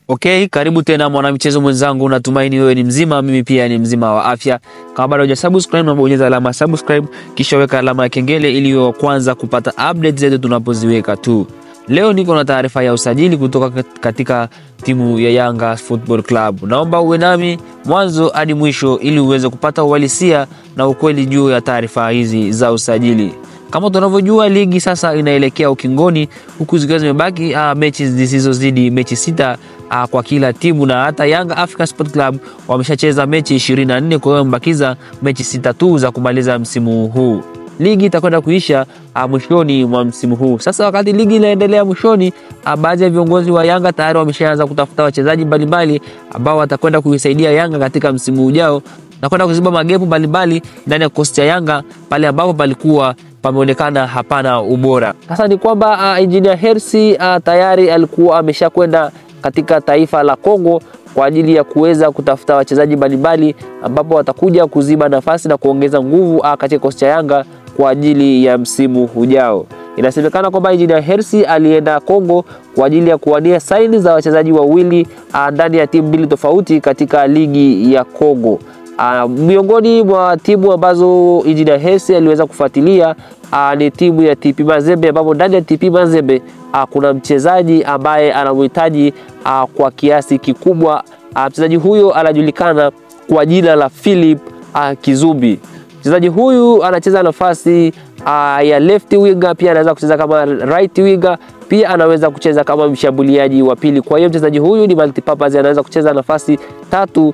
Okay, karibu tena mwanamichezo mwenzangu, natumaini wewe ni mzima, mimi pia ni mzima wa afya. Kama bado hujasubscribe, na bonyeza alama ya subscribe kisha weka alama ya kengele ili uwe wa kwanza kupata update zetu tunapoziweka tu. Leo niko na taarifa ya usajili kutoka katika timu ya Yanga Football Club. Naomba uwe nami mwanzo hadi mwisho ili uweze kupata uhalisia na ukweli juu ya taarifa hizi za usajili. Kama tunavyojua ligi sasa inaelekea ukingoni, huku zikiwa zimebaki uh, mechi zisizozidi mechi sita uh, kwa kila timu, na hata Yanga African Sport Club wameshacheza mechi 24 kwa hiyo wamebakiza mechi sita tu za kumaliza msimu huu. Ligi itakwenda kuisha uh, mwishoni mwa msimu huu. Sasa wakati ligi inaendelea mwishoni, uh, baadhi ya viongozi wa Yanga tayari wameshaanza kutafuta wachezaji mbalimbali ambao watakwenda kuisaidia Yanga katika msimu ujao na kwenda kuziba magepu mbalimbali ndani ya kikosi cha Yanga pale ambapo palikuwa pameonekana hapana ubora. Sasa ni kwamba uh, Engineer Hersi uh, tayari alikuwa ameshakwenda katika taifa la Kongo kwa ajili ya kuweza kutafuta wachezaji mbalimbali ambapo watakuja kuziba nafasi na kuongeza nguvu uh, katika kikosi cha Yanga kwa ajili ya msimu ujao. Inasemekana kwamba Engineer Hersi alienda Kongo kwa ajili ya kuwania saini za wachezaji wawili uh, ndani ya timu mbili tofauti katika ligi ya Kongo. Uh, miongoni mwa timu ambazo Engineer Hersi aliweza kufuatilia uh, ni timu ya TP Mazembe ambapo ndani ya TP Mazembe uh, kuna mchezaji ambaye anamhitaji uh, kwa kiasi kikubwa. Uh, mchezaji huyo anajulikana kwa jina la Philip uh, Kizumbi. Mchezaji huyu anacheza nafasi uh, ya left winger, pia anaweza kucheza kama right winger, pia anaweza kucheza kama mshambuliaji wa pili. Kwa hiyo mchezaji huyu ni multipurpose, anaweza kucheza nafasi tatu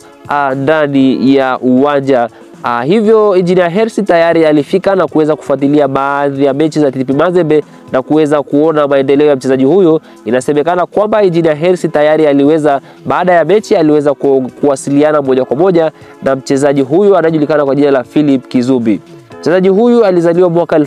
ndani uh, ya uwanja uh, hivyo Engineer Hersi tayari alifika na kuweza kufuatilia baadhi ya mechi za TP Mazembe na kuweza kuona maendeleo ya mchezaji huyo. Inasemekana kwamba Engineer Hersi tayari aliweza, baada ya mechi aliweza ku, kuwasiliana moja kwa moja na mchezaji huyo anayejulikana kwa jina la Philip Kizumbi. Mchezaji huyu alizaliwa mwaka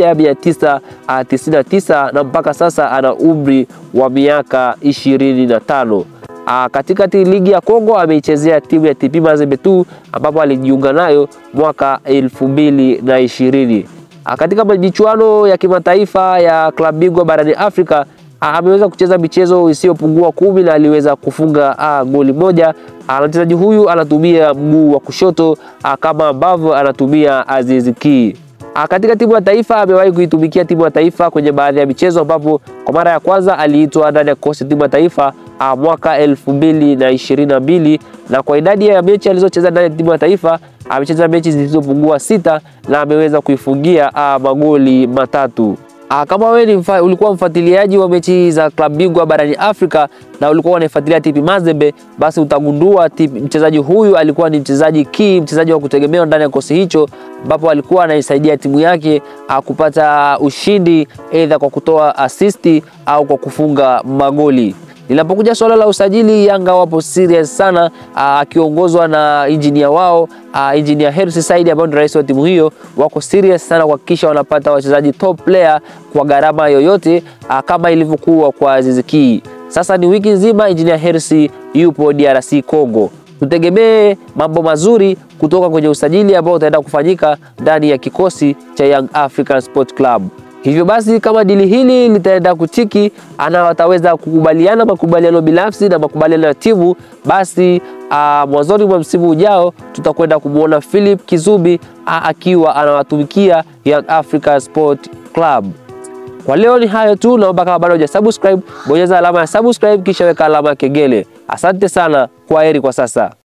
1999 na mpaka sasa ana umri wa miaka 25. Aa, katika ligi ya Kongo ameichezea timu ya TP Mazembe tu ambapo alijiunga nayo mwaka elfu mbili na ishirini. Katika michuano ya kimataifa ya klabu bingwa barani Afrika ameweza kucheza michezo isiyopungua kumi na aliweza kufunga a, goli moja. Mchezaji huyu anatumia mguu wa kushoto a, kama ambavyo anatumia Aziz Ki. Katika timu ya taifa amewahi kuitumikia timu ya taifa kwenye baadhi ya michezo ambapo kwa mara ya kwanza aliitwa ndani ya kikosi timu ya taifa a, mwaka elfu mbili na ishirini na mbili na kwa idadi ya mechi alizocheza ndani ya timu ya taifa amecheza mechi zilizopungua sita na ameweza kuifungia a, magoli matatu. Aa, kama wewe ni mfa, ulikuwa mfuatiliaji wa mechi za klabu bingwa barani Afrika na ulikuwa unaifuatilia TP Mazembe, basi utagundua mchezaji huyu alikuwa ni mchezaji key, mchezaji wa kutegemewa ndani ya kikosi hicho, ambapo alikuwa anaisaidia timu yake a, kupata ushindi aidha kwa kutoa asisti au kwa kufunga magoli. Linapokuja swala la usajili, Yanga wapo serious sana, akiongozwa na injinia wao aa, Engineer Hersi Said ambaye ni rais wa timu hiyo. Wako serious sana kuhakikisha wanapata wachezaji top player kwa gharama yoyote, aa, kama ilivyokuwa kwa Aziz Ki. Sasa ni wiki nzima Engineer Hersi yupo DRC Congo. Tutegemee mambo mazuri kutoka kwenye usajili ambao utaenda kufanyika ndani ya kikosi cha Young African Sport Club. Hivyo basi kama dili hili litaenda kutiki ana wataweza kukubaliana makubaliano binafsi na makubaliano ya timu, basi uh, mwanzoni mwa msimu ujao tutakwenda kumwona Philip Kizumbi uh, akiwa anawatumikia Young Africa Sport Club. Kwa leo ni hayo tu, naomba kama bado hujasubscribe, bonyeza alama ya subscribe kisha weka alama ya kengele. Asante sana, kwa heri kwa sasa.